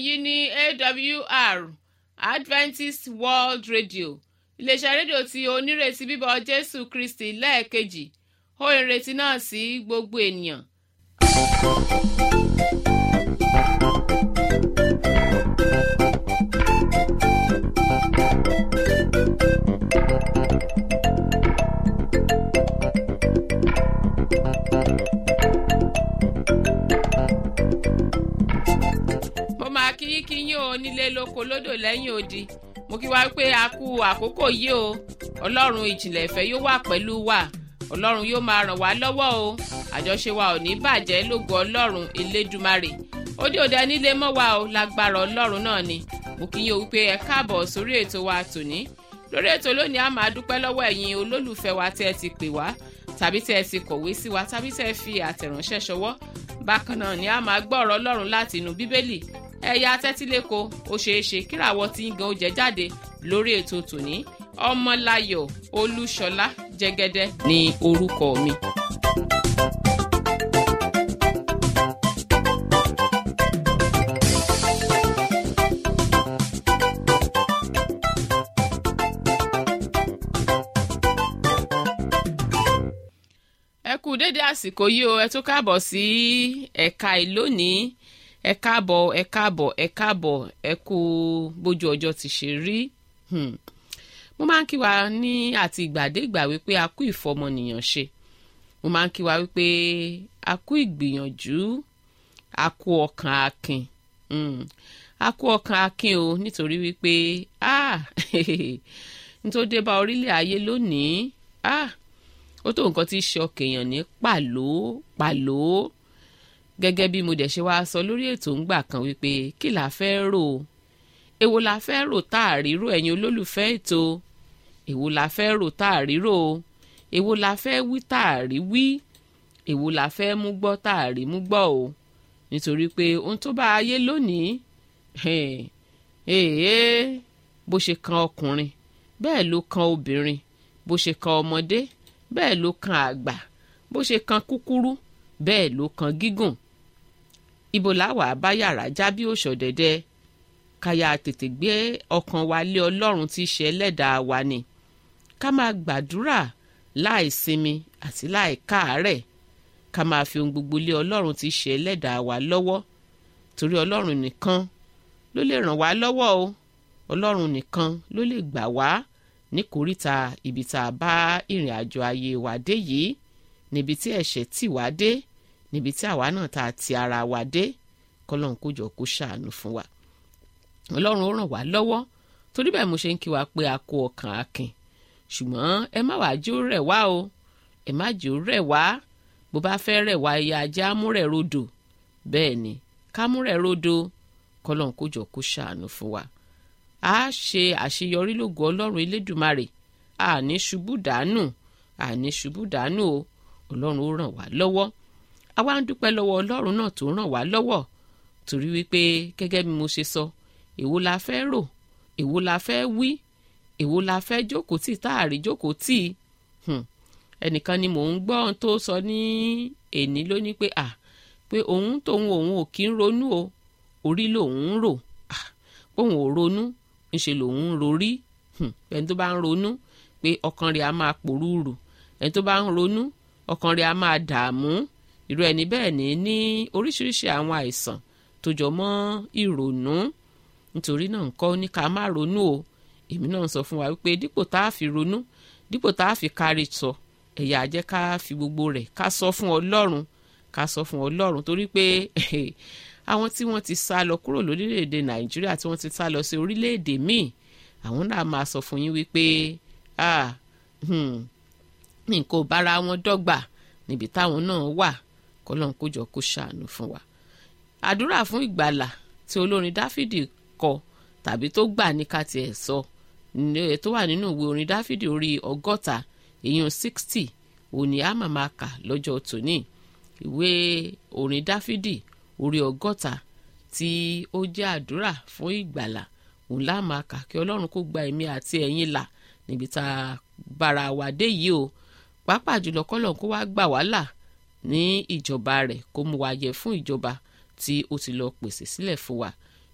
èyí ní awr adventist world radio iléeṣẹ́ rédíò tí onírètí bíbọ̀ jésù kristi lẹ́ẹ̀kejì ó ìrètí náà sí gbogbo ènìyàn. mo máa kí kí yín o nílé lóko lódò lẹ́yìn odi mo kí wá pé a kú àkókò yìí o ọlọ́run ìjìnlẹ̀ ìfẹ́ yóò wà pẹ̀lú wa ọlọ́run yóò máa ràn wá lọ́wọ́ o àjọṣe wa ò ní bàjẹ́ lógo ọlọ́run elédùmarè ó dé òde nílé mọ́ wa o lágbára ọlọ́run náà ni mo kí yín o wípé ẹ káàbọ̀ sórí ètò wa tòní lórí ètò lónìí a máa dúpẹ́ lọ́wọ́ ẹ̀yin olólùfẹ́ wa tí ẹ ti pè wá tàbí tí ẹ ti kọ̀wé sí wa tàbí tí ẹ fi àtẹ̀ránṣẹ́ ṣọwọ́ bákan náà ni a máa gbọ́ ọ̀rọ̀ ọlọ́run láti inú bíbélì ẹ̀yà tẹ́tíléko ó ṣeé ṣe kíràwọ́ tí ń gan oúnjẹ jáde lórí ètò tòní ọmọláyọ̀ olúṣọlá jẹ́gẹ́dẹ́ ní orúkọ mi. ẹ kú dédé àsìkò yìí o ẹ tún káàbọ̀ sí ẹ̀ka ìlónìí ẹ káàbọ̀ ẹ káàbọ̀ ẹ káàbọ̀ ẹ kú bójú ọjọ́ ti ṣe rí mo máa ń kí wa ní àti ìgbàdégbà wípé a kú ìfọmọnìyàn ṣe mo máa ń kí wa wípé a kú ìgbìyànjú a kú ọkàn akin a kú ọkàn akin o nítorí wípé ah nítorí dé bá orílẹ̀ ayé lónìí ah ó tó nǹkan tí í ṣe ọkèèyàn ní pàló pàló gẹ́gẹ́ bí mo dẹ̀ ṣe wáá sọ lórí ètò ńgbà kan wípé kí la fẹ́ rò èwo la fẹ́ rò tá a ríro ẹ̀yin olólùfẹ́ ètò èwo la fẹ́ rò tá a ríro èwo la fẹ́ wí tá a rí wí èwo la fẹ́ mú gbọ́ tá a rí mú gbọ́ o nítorí pé ohun tó bá ayé lónìí bó ṣe kan ọkùnrin bẹ́ẹ̀ ló kan obìnrin bó ṣe kan ọmọdé bẹ́ẹ̀ ló kan àgbà bó ṣe kan kúkúrú bẹ́ẹ̀ ló kan gígùn ibo làwà bá yàrá já bí òṣòdẹ̀dẹ̀ káyà tètè gbé ọkàn wa lé ọlọ́run tí í ṣe ẹlẹ́dàá wa ni ká máa gbàdúrà láì sinmi àti láì káàárẹ̀ ká máa fi ohun gbogbo lé ọlọ́run tí í ṣe ẹlẹ́dàá wa lọ́wọ́ torí ọlọ́run nìkan ló lè ràn wá lọ́wọ́ o ọlọ́run nìkan ló lè gbà wá ní kòríta ibi tá a bá ìrìn àjò ayé wa dé yìí níbi tí ẹ̀ṣẹ̀ tì wá dé níbi tí àwa náà tá a ti ara wa dé kọ́lọ́run kó jọ kó ṣàánú fún wa ọlọ́run ó ràn wá lọ́wọ́ torí bẹ́ẹ̀ mo ṣe ń kí wa pé a kó ọkàn akin ṣùgbọ́n ẹ má wàá jó rẹ̀ wá o ẹ má jó rẹ̀ wá bó bá fẹ́ rẹ̀ wá ẹyà ajá múrẹ̀ rodò bẹ́ẹ̀ ni ká múrẹ̀ rodò kọ́lọ́run kó jọ kó ṣàánú fún wa a ṣe àṣeyọrí lógo ọlọ́run elédùmarè àní ṣubú dànù àní ṣubú dànù o ọlọ́run ó ràn wá lọ́wọ́ àwa ń dúpẹ́ lọ́wọ́ ọlọ́run náà tó ràn wá lọ́wọ́ torí wípé gẹ́gẹ́ bí mo ṣe sọ èwo la fẹ́ rò èwo la fẹ́ wí èwo la fẹ́ jókòó tì tá a rí jókòó tì ẹnìkan ni mò ń gbọ́ ohun tó sọ ní èní lónìí pé à pé òun tóun òun ò kí ń ronú o orí lòun ń rò póun ò ronú ńṣe lòun ń rorí ẹni tó bá ń ronú pé ọkàn rẹ̀ á máa pòrúurù ẹni tó bá ń ronú ọkàn rẹ̀ á máa dààmú irú ẹni bẹ́ẹ̀ ní ní oríṣiríṣi àwọn àìsàn tó jọ mọ́ ìrònú nítorí náà nǹkan ní ká má ronú o èmi náà sọ fún wa wípé dípò tá a fi ronú dípò tá a fi kárí sọ ẹ̀yà jẹ́ ká fi gbogbo rẹ̀ ká sọ fún ọlọ́run ká sọ fún ọlọ́run torí pé àwọn tí wọ́n ti sá lọ kúrò lórílẹ̀‐èdè nàìjíríà tí wọ́n ti sá lọ sí orílẹ̀‐èdè míì àwọn náà máa sọ fún yín wípé nǹkan ò bára wọn dọ́gba níbi táwọn náà wà kọ́lọ́n kójọ kó ṣàánú fún wa. àdúrà fún ìgbàlà tí olórin dáfídì kọ tàbí tó gbà ní ká tiẹ̀ sọ tó wà nínú ìwé orin dáfídì orí ọgọ́ta èèyàn sixty òní àmà máa kà lọ́jọ́ tòní ìwé orin dáfídì orí ọgọ́ta tí ó jẹ́ àdúrà fún ìgbàlà òun lá máa kà kí ọlọ́run kó gba ẹ̀mí àti ẹ̀yin là níbi tá a bára wa dé yìí o pàápàá jùlọ kọ́lọ̀ kó wá gbà wá là ní ìjọba rẹ̀ kó mú wa yẹ fún ìjọba tí ó ti lọ pèsè sílẹ̀ fún wa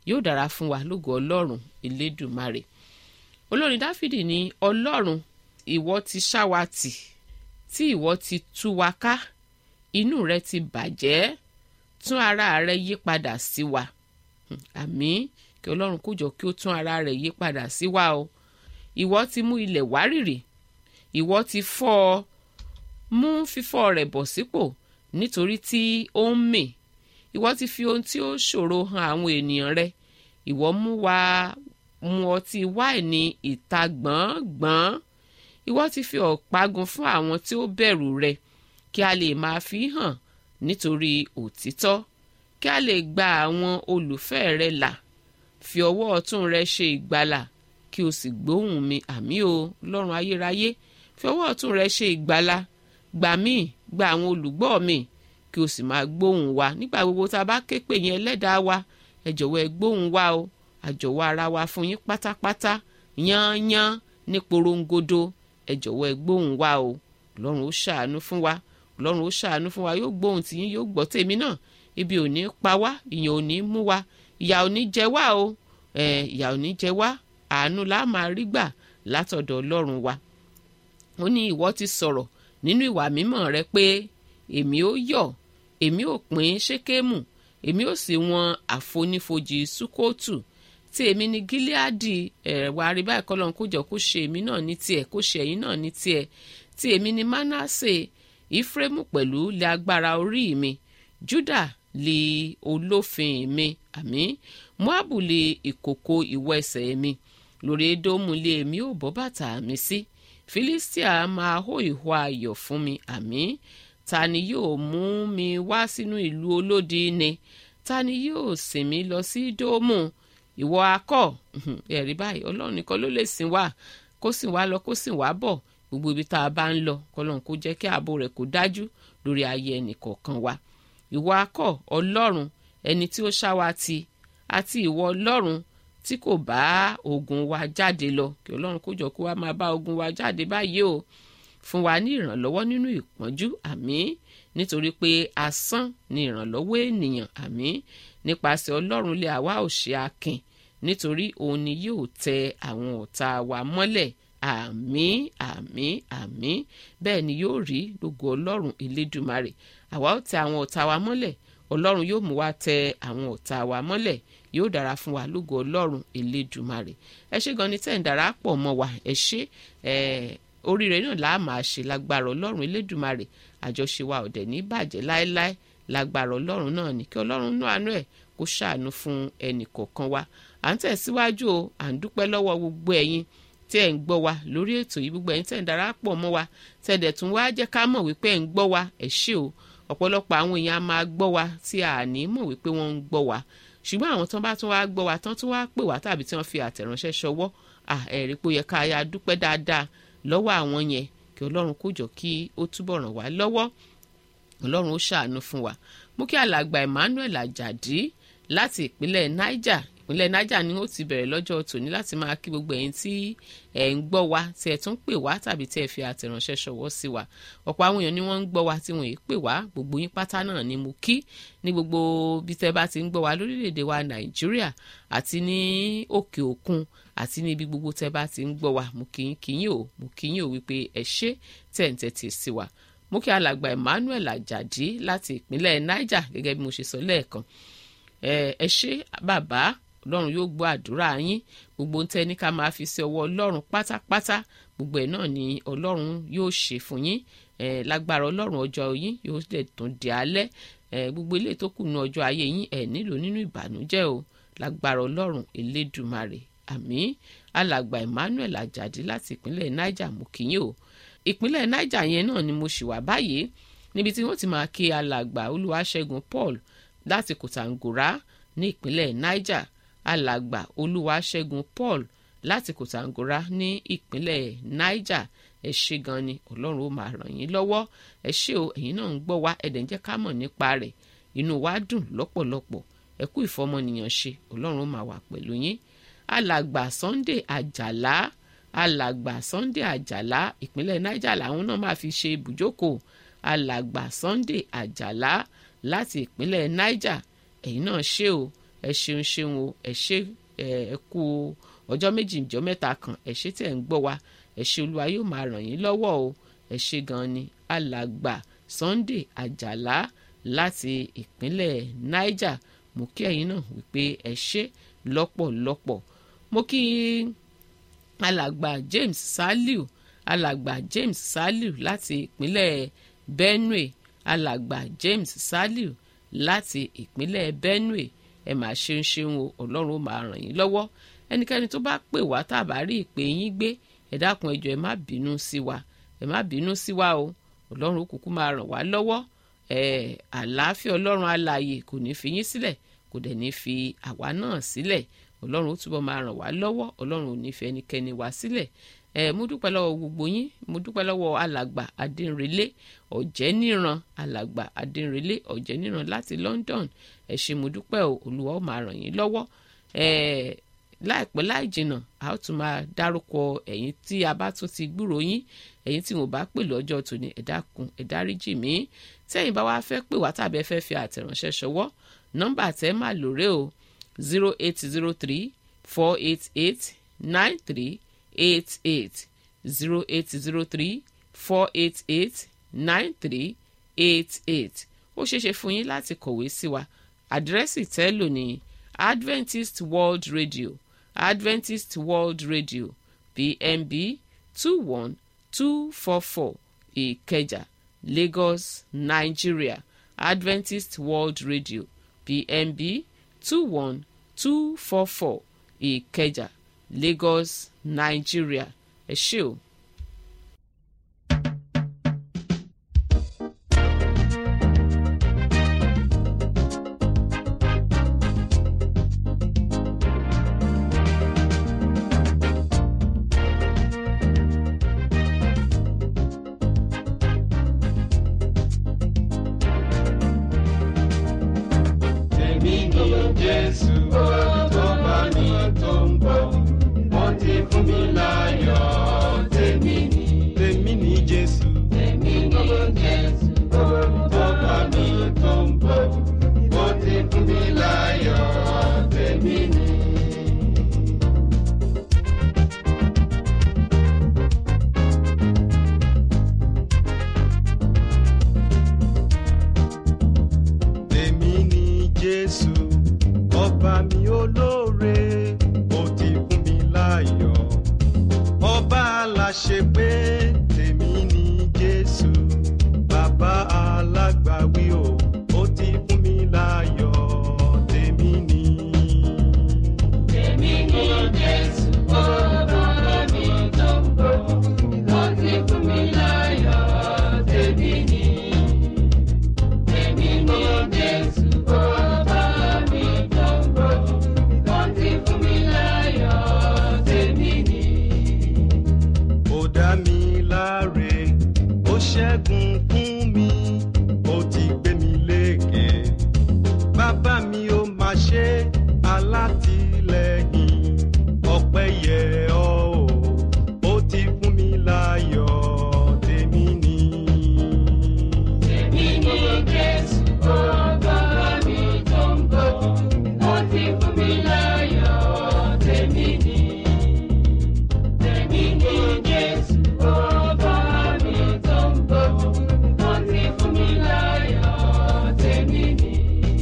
yóò dára fún wa lógo ọlọ́run elédùmarè olórin dáfídì ní ọlọ́run ìwọ ti ṣá wa tì tí ìwọ ti tú wa ká inú rẹ ti bàjẹ́ tún ara rẹ yí padà sí wa àmín kí ọlọ́run kó jọ kí ó tún ara rẹ̀ yí padà sí wa o ìwọ ti mú ilẹ̀ wárìrì ìwọ ti fọ́ ọ mú fífọ́ rẹ̀ bọ̀ sípò nítorí tí ó ń mì ìwọ ti fi ohun tí ó ṣòro hàn àwọn ènìyàn rẹ ìwọ mú wa mu ọtí wáìnì ìta gbọ̀ngbọ̀n ìwọ ti fi ọ̀págun fún àwọn tí ó bẹ̀rù rẹ kí a lè máa fi hàn nítorí òtítọ́ kí a lè gba àwọn olùfẹ́ rẹ là fi ọwọ́ ọ̀tún rẹ ṣe ìgbàlà kí o sì gbóhùn mi àmì o lọ́run ayérayé fi ọwọ́ ọ̀tún rẹ ṣe ìgbàlà gbà mí gba àwọn olùgbọ́ mi kí o sì máa gbóhùn wa nígbà gbogbo tá a bá ké pè yín ẹlẹ́dàá wa ẹ jọ̀wọ́ ẹ gbóhùn wa o àjọ̀wọ́ ara wa fún yín pátápátá yányán ní porongodo ẹ jọ̀wọ́ ẹ gbóhùn wa o ọlọ́run ó ṣàánú fún wa ọlọ́run ó ṣàánú fún wa yóò gbóhùn tìyín yóò gbọ́ tèmi náà ibi ò ní pa wá ìyàn ò ní mú wa ìyà ò ní jẹ wá o ìyà ò ní jẹ wá àánú la máa rí gbà látọ̀dọ̀ ọlọ́run wa ó ní ìwọ ti sọ̀rọ̀ nínú ìwà mímọ́ rẹ pé èmi ó yọ̀ èmi ò pín ṣékémù èmi ò sì wọn àfonífojì sukóòtù tí èmi ní gíláàdì ẹ̀wà àríbá ìkọlọ́n kó jọ kó ṣe èmi náà ní tiẹ̀ kó ṣe ẹ̀yin náà ní tiẹ̀ tí èmi ní mánásè ìfrémù pẹ̀lú lé agbára orí mi júdà lé olófin mi àmì moabu lé ìkòkò ìwọ ẹsẹ̀ mi lórí edomu lé èmi ò bọ́ bàtà mi sí filistia máa hó ìhó ayọ̀ fún mi àmì ta ni yóò mú mi wá sínú ìlú olódi ni ta ni yóò sìn mí lọ sí dóòmù ìwọ akọ ẹ̀rí báyìí ọlọ́run nìkan ló lè sìn wá kó sìn wá lọ kó sìn wá bọ̀ gbogbo ibi tá a bá ń lọ kọlọ́run kó jẹ́ kí ààbò rẹ̀ kó dájú lórí ayé ẹnìkọ̀ọ̀kan wa ìwọ akọ ọlọ́run ẹni tí ó ṣá wa ti àti ìwọ ọlọ́run tí kò bá ogun wa jáde lọ kí ọlọ́run kó jọ kó wá máa bá ogun wa jáde báyìí o fún wa ní ìrànlọ́wọ́ nínú ìpọ́njú àmín nítorí pé asán ni ìrànlọ́wọ́ ènìyàn àmín nípasẹ̀ ọlọ́run lé àwa ò ṣe akin nítorí òun ni yóò tẹ àwọn ọ̀tá wa mọ́lẹ̀ àmín àmín àmín bẹ́ẹ̀ ni yóò rí lógo ọlọ́run elédùmarè àwa ó tẹ àwọn ọ̀tá wa mọ́lẹ̀ ọlọ́run yóò mú wa tẹ àwọn ọ̀tá wa mọ́lẹ̀ yóò dára fún wa lógo ọlọ́run elédùmarè ẹ ṣé gan ni tẹ́ ń darapọ̀ mọ́ wa ẹ ṣé ẹ oríire náà là á máa ṣe lágbára ọlọ́run elédùmarè àjọṣe wa ọ̀dẹ̀ ní bàjẹ́ láéláé lágbára ọlọ́run náà ní kí ọlọ́run nú àánú ẹ̀ kó ṣàánú fún ẹnì kọ̀ọ̀kan wa à ń tẹ̀síwájú o à ń dúpẹ́ lọ́wọ́ gbogbo ẹ̀yin tí ẹ̀ ń gbọ́ wa lórí ètò yìí gbogbo ẹ̀yin tẹ̀ ń darapọ̀ mọ́ wa tẹ̀dẹ̀ tún wá jẹ́ ká mọ̀ wípé ẹ̀ ń gbọ́ wa ẹ̀ ṣé o ọ̀pọ̀lọpọ̀ àwọn èèyàn á máa gbọ́ wa tí a ní mọ̀ wípé wọ́n ń gbọ́ wa ṣùgbọ́n àwọn tán bá tún wá gbọ́ wa tán tún wá pè wá tàbí tí wọ́n fi àtẹ̀ránṣẹ́ ṣọwọ́ ẹ̀rí pé ó yẹ ká ya dúpẹ́ dáadáa lọ́wọ́ àwọn yẹn kí ọlọ́run kó jọ kí ó túbọ̀ ràn wá lọ́wọ́ ọlọ́run ó ṣàánú fún wa mú kí alàgbà Emmanuel Ajadi láti ìpínlẹ̀ Niger ìpínlẹ̀ Niger ni ó ti bẹ̀rẹ̀ lọ́jọ́ tòní láti máa kí gbogbo ẹ̀yin tí ẹ̀ ń gbọ́ wa tí ẹ̀ tún pè wá tàbí tí ẹ̀ fi àtẹ̀ránṣẹ́ ṣọwọ́ sí wa ọ̀pọ̀ àwọn èèyàn ni wọ́n ń gbọ́ wa tí wọ́n yìí pè wá gbogbo yín pátá náà ni mo kí ní gbogbo bí tẹ́ bá ti ń gbọ́ wa lórílẹ̀‐èdè wa Nàìjíríà àti ní òkè òkun àti ní ibi gbogbo tẹ́ bá ti ń gbọ́ wa mo kí yín kí yín o mo kí yín o wípé ẹ ṣé tẹ̀ ń tẹ́tí sí wa mo kí alàgbà Emmanuel Ajadi láti ìpínlẹ̀ Niger gẹ́gẹ́ bí mo ṣe sọ lẹ́ẹ̀kan ẹ ṣé bàbá ọlọ́run yóò gbọ́ àdúrà yín gbogbo ń tẹ́ ní ká máa fi sí ọwọ́ ọlọ́run pátápátá gbogbo ẹ̀ náà ni ọlọ́run yóò ṣe fún yín lágbára ọlọ́run ọjọ́ yín yóò dẹ̀ tún di alẹ́ gbogbo ilé tó kù ní ọjọ́ ayé yín ẹ̀ nílò nínú ìbànújẹ́ o lágbára ọlọ́run elédùmarè àmín alàgbà Emmanuel Ajadi láti ìpínlẹ̀ Niger mú kí yín o ìpínlẹ̀ Niger yẹn náà ni mo ṣì wà báyìí níbi tí wọ́n ti máa kí alàgbà Olúwaṣẹ́gun Paul láti Kòtàngórá ní ìpínlẹ̀ Niger alàgbà Olúwaṣẹ́gun Paul láti Kòtàngórá ní ìpínlẹ̀ Niger ẹ ṣé gan ni Ọlọ́run ó máa ràn yín lọ́wọ́ ẹ ṣé o ẹ̀yin náà ń gbọ́ wá ẹ̀dẹ̀ ń jẹ́ ká mọ̀ nípa rẹ̀ inú wa dùn lọ́pọ̀lọpọ̀ ẹ kú ìfọmọnìyàn ṣe Ọlọ́run ó máa wà pẹ̀lú yín alàgbà Sunday Àjàlá alàgbà Sunday Àjàlá ìpínlẹ̀ Niger làwọn náà máa fi ṣe ibùjókòó alàgbà Sunday Àjàlá láti ìpínlẹ̀ Niger ẹ̀yin náà ṣé o ẹ ṣeun ṣeun o ẹ ṣe ẹ kú ọjọ́ méjì ìjọ́ mẹ́ta kan ẹ ṣe tí ẹ̀ ń gbọ́ wa ẹ ṣe olúwa yóò máa ràn yín lọ́wọ́ o ẹ ṣe gan ni alàgbà Sunday Àjàlá láti ìpínlẹ̀ Niger mo kí ẹ̀yin náà wípé ẹ ṣe lọ́pọ̀lọpọ̀ mo kí alàgbà James Saliu alàgbà James Saliu láti ìpínlẹ̀ Benue alàgbà James Saliu láti ìpínlẹ̀ Benue ẹ máa ṣeun ṣeun o ọlọ́run ó máa ràn yín lọ́wọ́ ẹnikẹ́ni tó bá pè wá tá a bá rí ìpè yín gbé ẹ dákun ẹ jọ̀ọ́ ẹ má bínú sí wa ẹ má bínú sí wa o ọlọ́run ó kúkú máa ràn wá lọ́wọ́ ẹ àlàáfíà ọlọ́run alààyè kò ní fi yín sílẹ̀ kò dẹ̀ ní fi àwa náà sílẹ̀ ọlọ́run ó túbọ̀ máa ràn wá lọ́wọ́ ọlọ́run ò ní fi ẹnikẹ́ni wá sílẹ̀ ẹ mo dúpẹ́ lọ́wọ́ gbogbo yín mo dúpẹ́ lọ́wọ́ alàgbà adínrelé ọ̀jẹ́níran alàgbà adínrelé ọ̀jẹ́níran láti London ẹ ṣé mo dúpẹ́ o olúwa ó máa ràn yín lọ́wọ́ ẹ láìpẹ́ láì jìnnà a ó tún máa dárúkọ ẹ̀yin tí a bá tún ti gbúrò yín ẹ̀yin tí mo bá pè lọ́jọ́ tòní ẹ dákun ẹ dáríjì mí tẹ́yin bá wá fẹ́ pè wá tàbí ẹ fẹ́ fi àtẹ̀ránṣẹ́ ṣọwọ́ nọ́mbà tẹ́ máa lòrè o zero eight zero three four eight eight nine three eight eight zero eight zero three four eight eight nine three eight eight ó ṣeéṣe fún yín láti kọ̀wé sí wa àdírẹ́sì tẹ́ lò ní Adventist World Radio Adventist World Radio PMB two one two four four Ìkẹjà Lagos Nigeria Adventist World Radio PMB two one two four four Ìkẹjà Lagos Nigeria ẹ ṣé o. Tèmi ni Jésù tó bá mi tó ń bọ̀. Wọ́n ti fún mi láyọ̀. Tèmi ni. Tèmi ni Jésù. Tèmi ni Jésù tó bá mi tó ń bọ̀. Wọ́n ti fún mi láyọ̀. Tèmi ni. Tèmi ni Jésù, ọba mi olóore, ó ti fún mi láyọ̀. Ọba aláṣẹ pé tèmi ni Jésù, bàbá alágbàwí o, ó ti fún mi láyọ̀. Tèmi ni. Èmi ni Jésù, ọba mi tó ń bọ̀, ó ti fún mi láyọ̀, tèmi ni. Èmi ni Jésù, ọba mi tó ń bọ̀, ó ti fún mi láyọ̀, tèmi ni. ó dá mi láre ó ṣẹ́gun fún mi ó ti gbé mi lékè bàbá mi ó máa ṣe alátìlẹ́yìn ọpẹ́ yẹ ọ́ o ó ti fún mi láyọ̀ tèmi ni. Èmi ni Jésù, ọba mi tó ń bọ̀, ó ti fún mi láyọ̀, tèmi ni. Èmi ni Jésù, ọba mi tó ń bọ̀, ó ti fún mi láyọ̀, tèmi ni.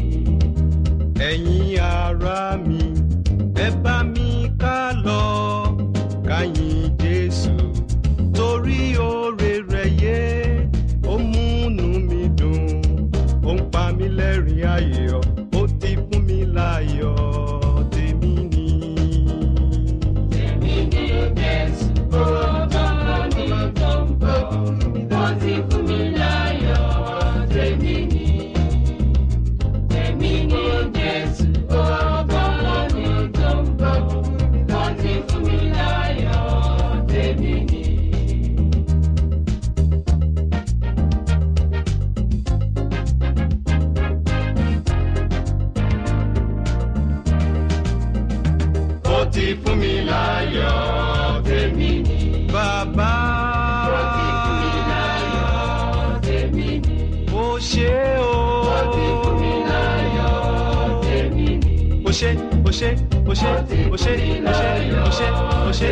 ẹ̀yin ará mi ẹ bá mi ká lọ káyìn jésù torí oore rẹ̀ yé ó múnú mi dùn ó ń pa mí lẹ́rìn ayọ̀ ó ti fún mi láyọ̀ tèmi ni. Èmi ni Jésù, ọba mi tó ń bọ̀, ó ti fún mi láyọ̀, tèmi ni. Èmi ni Jésù, ọba mi tó ń bọ̀, ó ti fún mi láyọ̀, tèmi ni. ó ti fún mi láyọ̀ tèmi ni. bàbá Ó ti fún mi láyọ̀, tèmi ni. ó ṣe o. Ó ti fún mi láyọ̀, tèmi ni. o ṣé o ṣé o ṣé o ṣé o ṣé o ṣé o ṣé.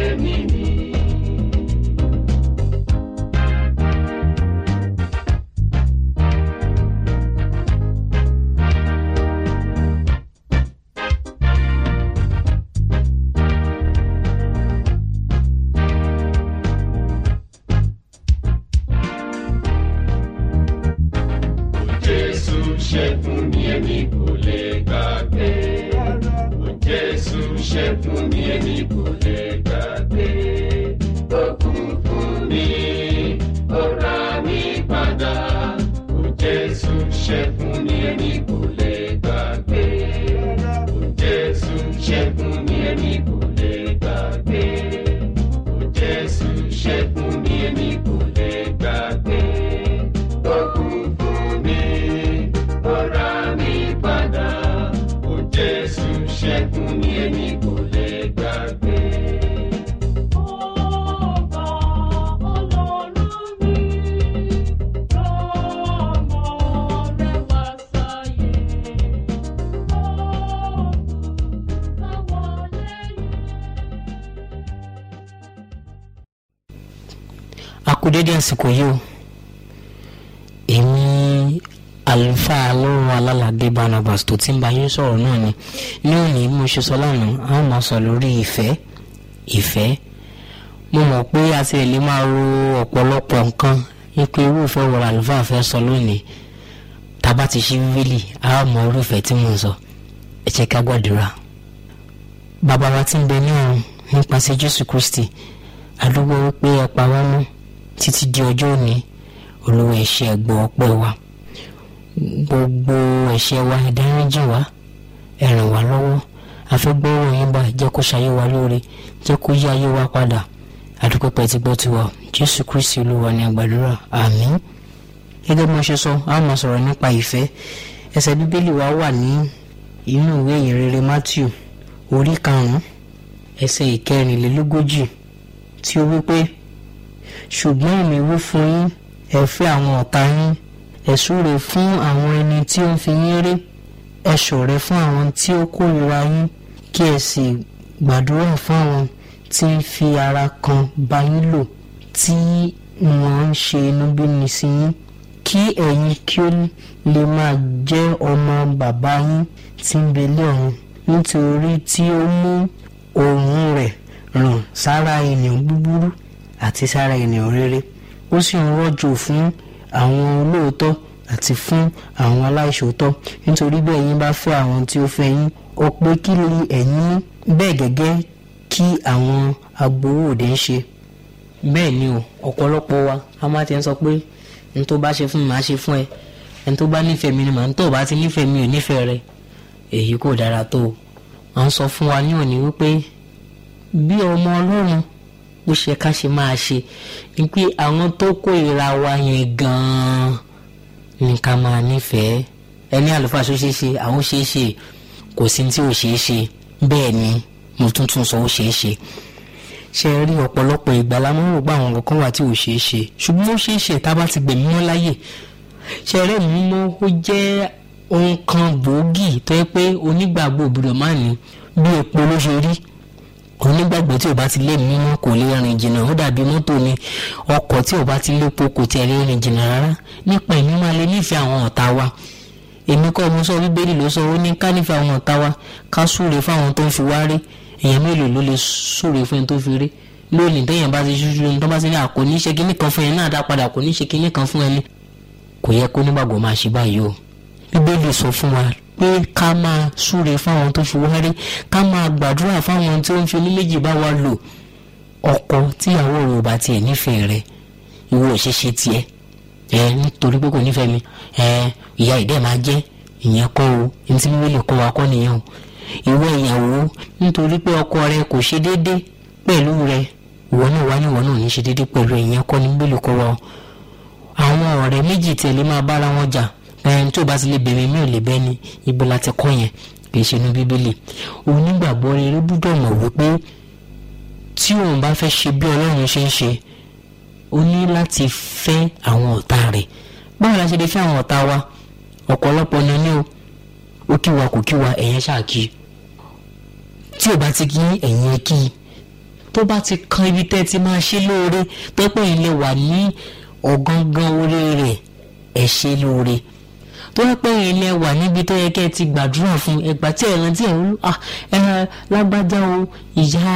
Jésù ṣe fún mi èmi kò lè gbàgbé. Ó Jésù ṣe fún mi èmi kò lè gbàgbé. Ó kú fún mi, ó rà mí padà. Ó Jésù ṣe fún mi èmi kò lè gbàgbé. Ó Jésù ṣe fún mi èmi kò lè gbàgbé. Ó Jésù ṣe fún mi èmi kò lè gbàgbé. Ó kú fún mi, ó rà mí padà. Ó Jésù ṣe fún mi èmi kò lè gbàgbé. Ọba Ọlọ́run mi, ọmọ rẹ̀ wá sáyé. Ọ̀gùn táwọn lẹ́yìn. a kú dédé àsìkò yìí o èmi àlùfáà lọ́rùn alálàdé barnabas tó ti ń bá yín sọ̀rọ̀ náà ni ní òní bí mo ṣe sọ lánàá a ó máa sọ lórí ìfẹ́ ìfẹ́ mo mọ̀ pé a ti lè máa ro ọ̀pọ̀lọpọ̀ nǹkan wípé irú ìfẹ́ wo àlùfáà fẹ́ sọ lónìí tá a bá ti ṣí bíbélì a ó mọ irú ìfẹ́ tí mo ń sọ ẹ jẹ́ ká gbàdúrà bàbá wa tí ń bẹ ní ọ̀run nípasẹ̀ jésù kristi àdúgbò wípé ẹ pa wá mọ́ títí di ọjọ́ òní olówó ẹ̀ṣẹ̀ ẹ̀gbọ́n ọpẹ́ wa gbogbo ẹ̀ṣẹ̀ wa ìdáríjì wa ẹ ràn wá lọ́wọ́ àfẹ́gbọ́rọ̀ yín bá jẹ́ kó ṣayé wa lóore jẹ́ kó yí ayé wa padà àdúgbò pẹ́ ti gbọ́ tiwa jésù kristi olúwa ní àgbàdúrà àmín gẹ́gẹ́ bí mo ṣe sọ a máa sọ̀rọ̀ nípa ìfẹ́ ẹsẹ̀ bíbélì wa wà ní inú ìwé ìyìnrere matthew orí karùn-ún ẹsẹ̀ ìkẹrìnlélógójì tí ó wí pé ṣùgbọ́n èmi wí fún yín ẹ fẹ́ àwọn ọ̀tá yín ẹ súre fún àwọn ẹni tí ó ń fi yín rí ẹ ṣọ̀rẹ́ fún àwọn tí ó kórìíra yín kí ẹ sì gbàdúrà fún àwọn tí ń fi ara kan bá yín lò tí wọ́n ń ṣe inúbíni sí yín kí ẹ̀yin kí ó lè máa jẹ́ ọmọ bàbá yín tí ń bẹ lé ọ̀run nítorí tí ó mú òun rẹ̀ ràn sára ènìyàn búburú àti sára ènìyàn rere ó sì ń rọ̀jò fún àwọn olóòótọ́ àti fún àwọn aláìṣòótọ́ nítorí bẹ́ẹ̀ yín bá fẹ́ àwọn tí ó fẹ́ yín ó pé kí ni ẹ̀yin ní bẹ́ẹ̀ gẹ́gẹ́ kí àwọn agbowó òde ń ṣe bẹ́ẹ̀ ni o ọ̀pọ̀lọpọ̀ wa a máa ti ń sọ pé n tó bá ṣe fún mi màá ṣe fún ẹ ẹni tó bá nífẹ̀ẹ́ mi ni màá ń tó bá ti nífẹ̀ẹ́ mi ò nífẹ̀ẹ́ rẹ èyí kò dára tó o à ń sọ fún wa ní òní wípé bí ọmọ ọlọ́run bó ṣe ká ṣe máa ṣe ni pé àwọn tó kórìíra wa yẹn gan-an ni ká máa nífẹ̀ẹ́ ẹni àlùfáà ṣó ṣeé ṣe àwọn ṣeé ṣe kò sí tí ò ṣeé ṣe bẹ́ẹ̀ ni mo tún tún sọ ó ṣeé ṣe ṣe rí ọ̀pọ̀lọpọ̀ ìgbà la máa ń rò pé àwọn kankan wà tí ò ṣeé ṣe ṣùgbọ́n ó ṣeé ṣe tá a bá ti gbẹ̀mí mọ́ láyè ṣe rẹ́ mi mọ́ ó jẹ́ ohun kan gbòógì tó yẹ pé onígbàgbọ́ òbúdọ̀ máa ní bí epo ló ṣe rí onígbàgbọ́ tí ò bá ti lé mímọ́ kò lè rìn jìnnà ó dàbí mọ́tò ni ọkọ̀ tí ò bá ti lépo kò tiẹ̀ lè rìn jìnnà rárá nípa ẹ̀mí máa lè nífẹ̀ẹ́ àwọn ọ̀tá wa èmi kọ́ mo sọ bíbélì ló sọ ó ní ká nífẹ̀ẹ́ àwọn ọ̀tá wa ká súre fáwọn tó ń fi wá rí èèyàn mélòó ló lè súre fún ẹni tó fi rí lónìí téèyàn bá ti ṣúṣú ní tó bá ti ní àkó ní ṣe kinní kan fún ẹni náà dá padà kò ní ṣe kinní kan fún ẹni kò yẹ kó nígbàgbọ́ máa ṣe báyìí o bíbélì sọ fún wa pé ká máa súre fáwọn tó fi wá rí ká máa gbàdúrà fáwọn tí ó ń fi ní méjì bá wa lò ọkọ tíyàwó rẹ̀ ò bá tiẹ̀ nífẹ̀ẹ́ rẹ̀ ìwọ òṣèṣe tiẹ̀ ẹ nítorí pé kò nífẹ̀ẹ́ mi ẹ ìyá ìdẹ́ máa jẹ́ ìyẹn kọ́ o ní tí bíbélì kọ́ wa kọ́ nìyẹn o ìwọ ìyàwó nítorí pé ọkọ rẹ kò ṣe déédé pẹ̀lú rẹ ìwọ náà wá ní ìwọ náà ní ṣe déédé pẹ̀lú ìyẹn kọ́ ní bíbélì kọ́ wa o àwọn ọ̀rẹ́ méjì tẹ̀lé máa bára wọn jà ẹni tó bá ti lè bẹ̀rẹ̀ mi ò lè bẹ́ni ibo la ti kọ́ yẹn kì í ṣe inú bíbélì onígbàgbọ́ rere gbúdọ̀ mọ̀ wípé tí òun bá fẹ́ ṣe bí ọlọ́run ṣe ń ṣe ó ní láti fẹ́ àwọn ọ̀tá rẹ̀ báwo la ṣe lè fẹ́ àwọn ọ̀tá wa ọ̀pọ̀lọpọ̀ ni ní o ó kí wa kò kí wa ẹ̀yẹn ṣáàkì tí ò bá ti kí ẹ̀yìn ẹ kí i tó bá ti kan ibi tẹ́ ti máa ṣe lóore tọ́pẹ́ ilé wà ní ọ̀gángan orí rẹ̀ ẹ̀ ṣe lóore tó yẹ pé ilé wà níbi tó yẹ kẹ́ ẹ ti gbàdúrà fún ẹgbà tí ẹ̀ràn tí ẹ̀rọ ẹ lágbájá o ìyá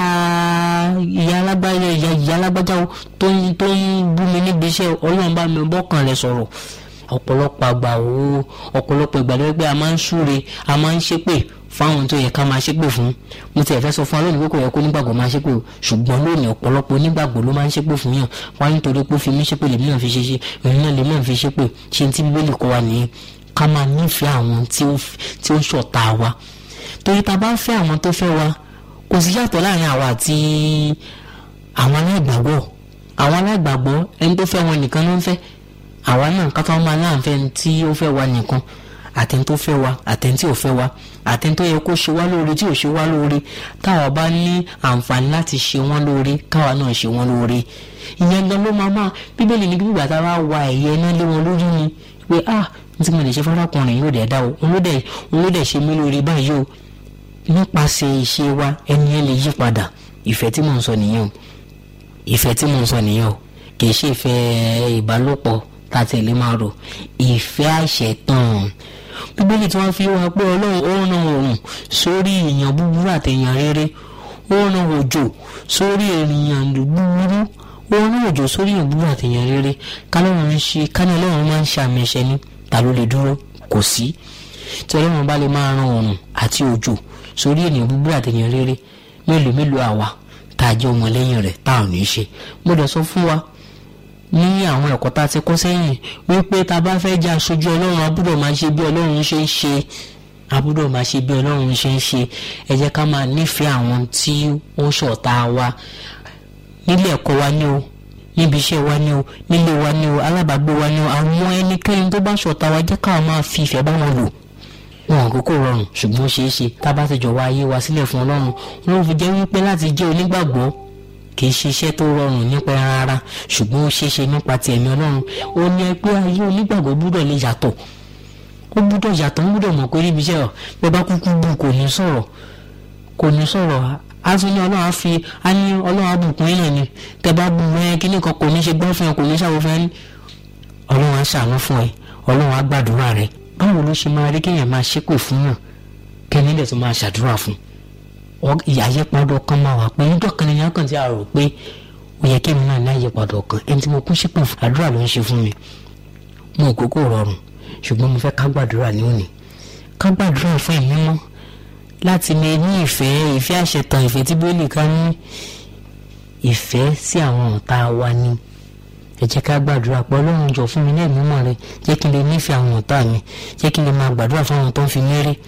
ìyá lágbájá ìyá ìyá lágbájá o tó ń tó ń bú mi níbi iṣẹ́ ọlọ́run bá mi bọ́kàn rẹ̀ sọ̀rọ̀ ọ̀pọ̀lọpọ̀ àgbà o ọ̀pọ̀lọpọ̀ ìgbà ló yẹ pé a máa ń súre a máa ń ṣépè fáwọn tó yẹ ká máa ṣépè fún mo ti ẹ̀ fẹ́ sọ fún wa lónìí pé kò yẹ kó nígbàgbọ́ máa ṣépè o ṣùgbọ́n lónìí ọ̀pọ̀lọpọ̀ onígbàgbọ́ ló máa ń ṣépè fún yàn wá nítorí pé ó fi mí ṣépè lèmi náà fi ṣe ṣe èmi náà lèmi náà fi ṣépè ṣe ti bíbélì kọ́ wa nìyẹn ká máa nífẹ̀ẹ́ àwọn tí ó tí ó ń ṣọ̀tá wa torí ta bá ń fẹ́ àwọn tó fẹ́ wa kò sí yàtọ̀ láàrin àwa àti àwọn aláìgbàgbọ́ àwọn aláìgbàgbọ́ ẹni tó fẹ́ wọn nìkan ló ń fẹ́ àwa náà ká tó máa láǹfẹ́ tí ó fẹ́ wa nìkan àtẹni tó fẹ́ wa àtẹni tí ò fẹ́ wa àtẹni tó yẹ kó ṣe wá lóore tí ò ṣe wá lóore táwa bá ní àǹfààní láti ṣe wọ́n lóore káwa náà ṣe wọ́n lóore ìyẹn gan ló máa máa bíbélì ní gbígbà tá a bá wa ẹ̀yẹ náà lé wọn lórí ni pé ah n tí mo lè ṣe fọ́nrọ́kùnrin yóò dẹ̀ dá o òun ló dẹ̀ òun ló dẹ̀ ṣe mí lóore báyìí o nípasẹ̀ ìṣe wa ẹni ẹ lè yí padà ìfẹ́ tí mò ń sọ nìyẹn o ìfẹ́ tí mò ń sọ nìyẹn o kì í ṣe ìfẹ́ ìbálòpọ̀ tá a tẹ̀lé máa rò ìfẹ́ àṣetàn bíbélì tí wọ́n fi wá pé ọlọ́run ó ràn òrùn sórí èèyàn búburú àtẹ̀yàn rere ó ràn òjò sórí èèyàn búburú ó ràn òjò sórí èèyàn búburú àtẹ̀yàn rere kálọ́run ń ṣe kánú ọlọ́run máa ń ṣe àmì ẹ̀ṣẹ̀ ni ta ló lè dúró kò sí tí ọlọ́run bá lè máa ran òrùn àti òjò sórí ènìyàn búburú àtẹ̀yàn rere mélòó mélòó àwa tá a jẹ́ ọmọlẹ́yìn rẹ̀ tá ò ní í ṣe mo dẹ̀ sọ fún wa ní àwọn ẹ̀kọ́ tá a ti kọ́ sẹ́yìn wípé tá a bá fẹ́ jẹ́ aṣojú ọlọ́run abúdọ̀ máa ṣe bí ọlọ́run ṣe ń ṣe abúdọ̀ máa ṣe bí ọlọ́run ṣe ń ṣe ẹ jẹ́ ká máa nífẹ̀ẹ́ àwọn tí ó ṣọ̀tá wa nílé ẹ̀kọ́ wa ní o níbi iṣẹ́ wa ní o nílé wa ní o alábàágbé wa ní o àwọn ẹnikẹ́ni tó bá ṣọ̀tá wa jẹ́ káwọn máa fi ìfẹ́ bá wọn lò wọn àkókò rọrùn ṣùgbọ́n ó ṣeé ṣe tá a bá ti jọ̀wọ́ ayé wa sílẹ̀ fún ọlọ́run wọn fi jẹ́ wípé láti jẹ́ onígbàgbọ́ kì í ṣiṣẹ́ tó rọrùn nípa rárá ṣùgbọ́n ó ṣeé ṣe nípa ti ẹ̀mí ọlọ́run ó ní ẹ pé ayé onígbàgbọ́ gbúdọ̀ lè yàtọ̀ ó gbúdọ̀ yàtọ̀ ó gbúdọ̀ mọ̀ pé níbi iṣẹ́ ọ̀ pé bá kúkú bù kò ní sọ̀rọ̀ kò ní sọ̀rọ̀ a tún ní ọlọ́run á fi á ní ọlọ́run á bùkún yín náà ni tẹ bá bu ẹ kíní kan kò ní ṣe gbọ́ fún ẹ kò ní ṣàwòfẹ́ ní ọlọ́run á ṣàánú fún ẹ ọlọ́run á gbàdúrà rẹ báwo ló ṣe máa rí kéèyàn máa ṣépè fún yàn kẹ́ni lè tún máa ṣàdúrà fún ìyàyípadà ọkàn máa wà pé níjọ́ kan nìyẹn kàn tí a rò pé ó yẹ kí èmi náà ní àyípadà ọkàn ẹni tí mo kún ṣépè fún àdúrà ló ń ṣe fún mi mo ò kókó rọrùn ṣùgbọ́n mo fẹ́ ká gbàdúrà ní òní ká gbàdúrà fún ẹ̀mí mọ́ láti lè ní ìfẹ́ ìfẹ́ àṣetàn ìfẹ́ tí bíólì ká ní ìfẹ́ sí àwọn ọ̀tá wa ni ẹ jẹ́ ká gbàdúrà pé ọlọ́run jọ fún mi ní ẹ̀mí mọ́ rẹ jẹ́ kí n lè nífẹ̀ẹ́ àwọn ọ̀tá mi jẹ́ kí n lè máa gbàdúrà fún àwọn tó ń fi mí rí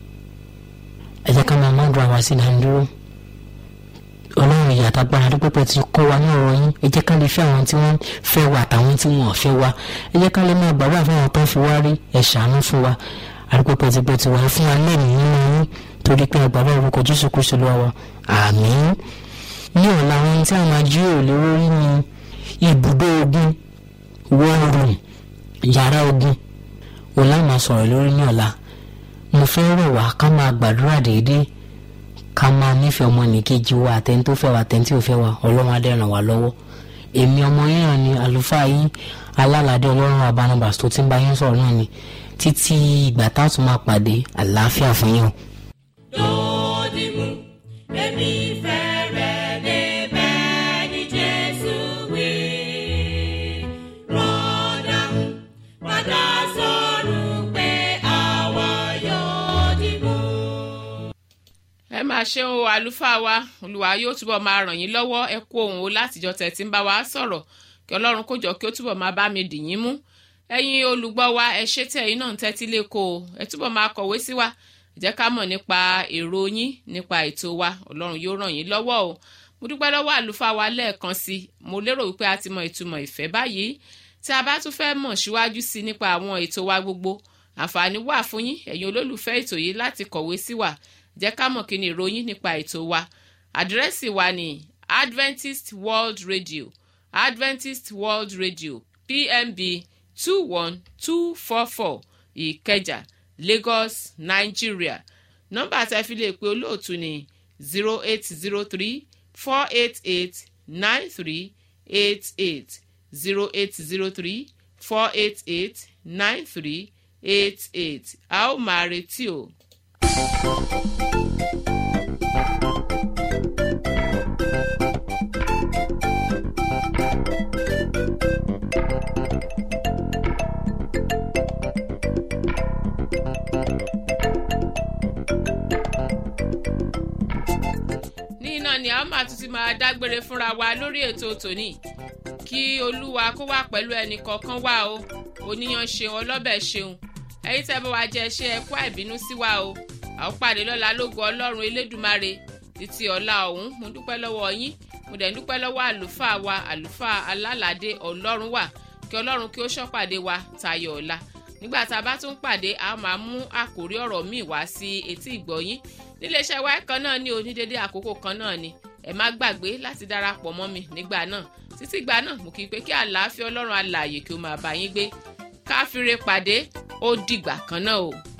ẹ jẹ́ ká máa má dùn àwa sí ìdánidúró ọlọ́run ìyá àtàgbára dúpẹ́pẹ́ ti kọ́ wa ní ọ̀rọ̀ yín ẹ jẹ́ ká lè fẹ́ àwọn tí wọ́n fẹ́ wa àtàwọn tí wọ́n fẹ́ wa ẹ jẹ́ ká lè máa gbàgbà fún àwọn tó ń fi wá rí ẹ ṣàánú fún wa àdúpẹ́pẹ́ ti pẹ́ ti wà fún wa lẹ́nu nínú yín torí pé àgbàdo orúkọ jésù kristu lọ́wọ́ wa àmín ní ọ̀la ohun tí a máa jí ò lè rórí ni ibùdó ogun war room yàrá ogun òun láà máa sọ̀rọ̀ lórí ní ọ̀la mo fẹ́ rọ̀ wá ká máa gbàdúrà déédéé ká máa nífẹ̀ẹ́ ọmọnìkejì wa àtẹni tó fẹ́ wa àtẹni tí ò fẹ́ wa ọlọ́run á dẹ̀ ràn wá lọ́wọ́ èmi ọmọ yín hàn ní àlùfáà yín alálàdé ọlọ́run abanabas tó ti ń bá yín sọ̀rọ̀ náà ni títí ìgbà tá a tún máa pàdé àlàáfíà fún yín o. Dòdìmú, èmi fẹ́ rẹ̀ débẹ̀ ní Jésù wí. Rọ́dàmú, padà sọ̀rọ̀ pé àwa yóò dìmú. ẹ máa ṣe o àlùfáà wa olùwà yóò túbọ̀ máa ràn yín lọ́wọ́ ẹ kú ohùn o látijọ́ tẹ̀ tí ń bá wa sọ̀rọ̀ kí ọlọ́run kó jọ kí ó túbọ̀ máa bá mi dì yín mú ẹ̀yin olùgbọ́ wa ẹ ṣé tẹ̀ yín náà ń tẹ́tí lẹ́kọ̀ọ́ o ẹ túbọ̀ máa kọ̀wé sí wa jẹ́ ká mọ̀ nípa èrò yín nípa ètò wa ọlọ́run yóò ràn yín lọ́wọ́ o mo dúpẹ́ lọ́wọ́ àlùfáà wa lẹ́ẹ̀kan sí i mo lérò wípé a ti mọ ìtumọ̀ ìfẹ́ báyìí tí a bá tún fẹ́ mọ̀ síwájú sí i nípa àwọn ètò wa gbogbo àǹfààní wà fún yín ẹ̀yin olólùfẹ́ ètò yìí láti kọ̀wé sí wa jẹ́ ká mọ̀ kí ni ìròyìn nípa ètò wa àdírẹ́sì wa ni Adventist World Radio Adventist World Radio PMB two one two four four Ìkẹjà Lagos Nigeria nọ́mbà tí a fi lè pe olóòtú ni zero eight zero three four eight eight nine three eight eight zero eight zero three four eight eight nine three eight eight a ó máa retí o. ní iná ni a ó máa tún ti máa dágbére fúnra wa lórí ètò tòní kí olúwa kó wà pẹ̀lú ẹnì kọ̀ọ̀kan wá o oníyan ṣeun ọlọ́bẹ̀ ṣeun ẹ̀yin tẹ́ bá wa jẹ́ ṣe ẹ̀kú àìbínú sí wa o a ó pàdé lọ́la lógo ọlọ́run elédùmarè títí ọ̀la ọ̀hún mo dúpẹ́ lọ́wọ́ yín mo dẹ̀ ń dúpẹ́ lọ́wọ́ àlùfáà wa àlùfáà alálàdé ọlọ́run wà kí ọlọ́run kí ó ṣọ́pàdé wa tayọ ọ̀la nígbà tá a bá tún pàdé a máa mú àkórí ọ̀rọ̀ míì wá sí etí ìgbọ̀yín níléeṣẹ́ wa kan náà ní onídéédé àkókò kan náà ni ẹ má gbàgbé láti darapọ̀ mọ́ mi nígbà náà títí ìgbà náà mo kì í pé kí àlàáfíà ọlọ́run alààyè kí ó máa bá yín gbé káfíńre pàdé ó dìgbà kan náà o.